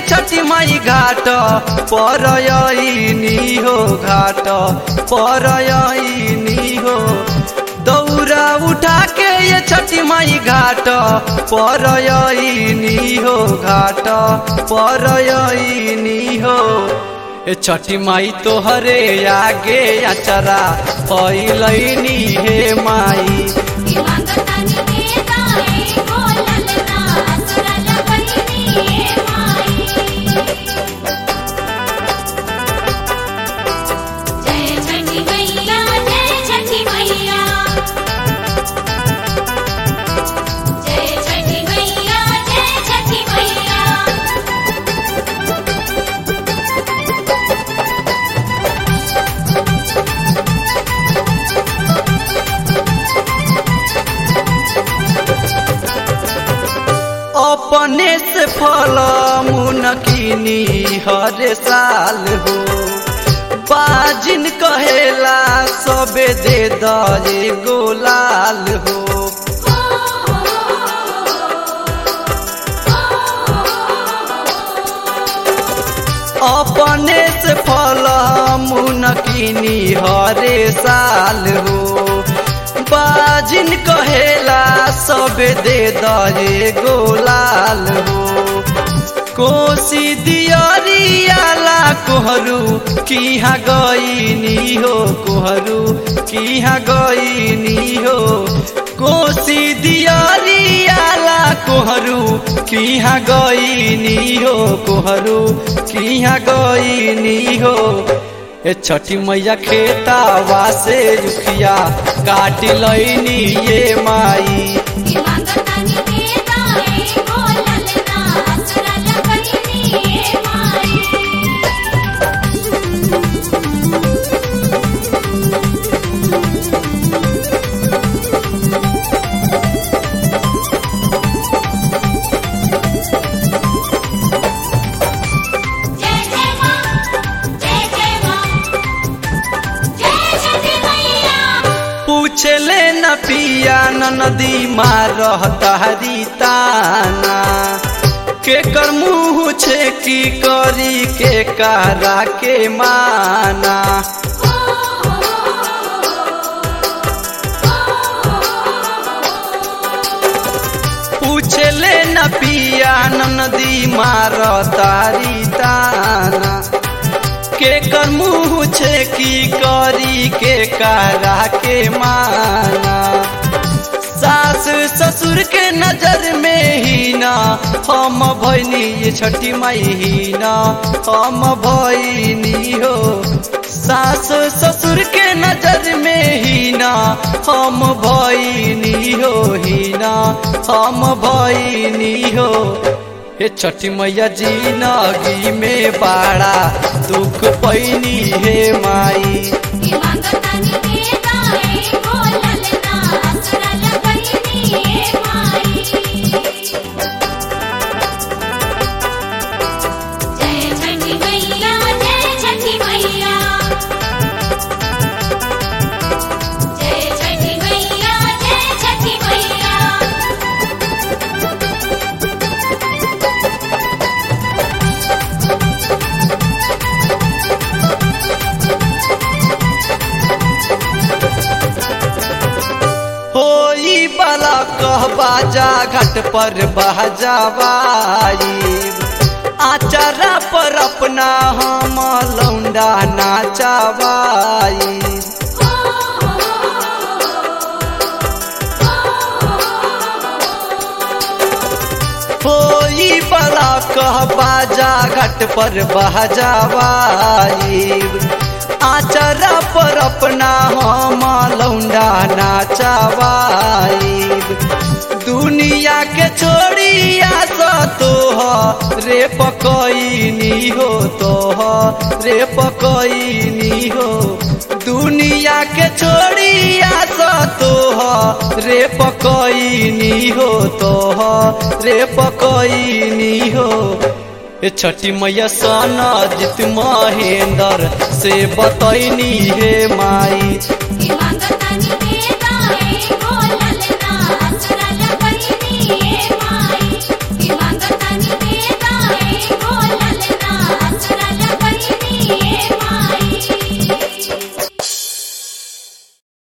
छठी माई घाट परयनी हो घाट परयनी हो दौरा उठा के ये छठी माई घाट परयनी हो घाट परयनी हो ए छठी माई तोहरे आगे अचरा पैलैनी हे माई की मांगतानी देताए बोललना असरल बहिनी माई जय छठी मैया जय छठी मैया जय छठी मैया जय छठी मैया अपने से फल मुनकिनी हर साल हो बाजिन कहेला सबे दे दे गोलाल हो अपने से फल मुनकिनी हरे साल हो बाजिन कहेला सब दे दे गोलाल हो कोसी दियरियाला कोहरू किहा गईनी हो कोहरू किहा गईनी हो कोसी दियरियाला कोहरू किहा गईनी हो कोहरू किहा गईनी हो ए छठी मैया खेतावा से रुखिया काट लैनी ये माई की मांगतानी देताए बोललना असरल बहिनी माई जय जय मां जय जय मां जय छठी मैया पूछले न पिया न नदी मार रहतारी ताना के कर मुँह छे की करी के कारा के माना पूछले न पिया न नदी मार तारी ताना के कर मुँह छे की करी के कारा के माना सास ससुर के नजर में ही ना हम भैनी ये छठी माई ही ना हम भैनी हो सास ससुर के नजर में ही ना हम भैनी हो ही ना हम भैनी हो हे छठी मैया जी नगी में बाड़ा दुख पैनी हे माई की मांगतानी देताए बोललना असरल बहिनी माई जय छठी मैया जय छठी मैया जय छठी मैया जय छठी मैया होई बला कह बाजा घाट पर बहजावाई आचारा पर अपना हम लौंडा नाचावाई होई बला कह बाजा घाट पर बहजावाई आचरा पर अपना हम लौंडा नाचावाई दुनिया के छोड़िया स तोह रे पकईनी हो तोह रे पकईनी हो दुनिया के छोड़िया स तोह रे पकईनी हो तोह रे पकईनी हो ए छठी मैया सोना जित महेंद्र से बतैनी हे माई की मांगतानी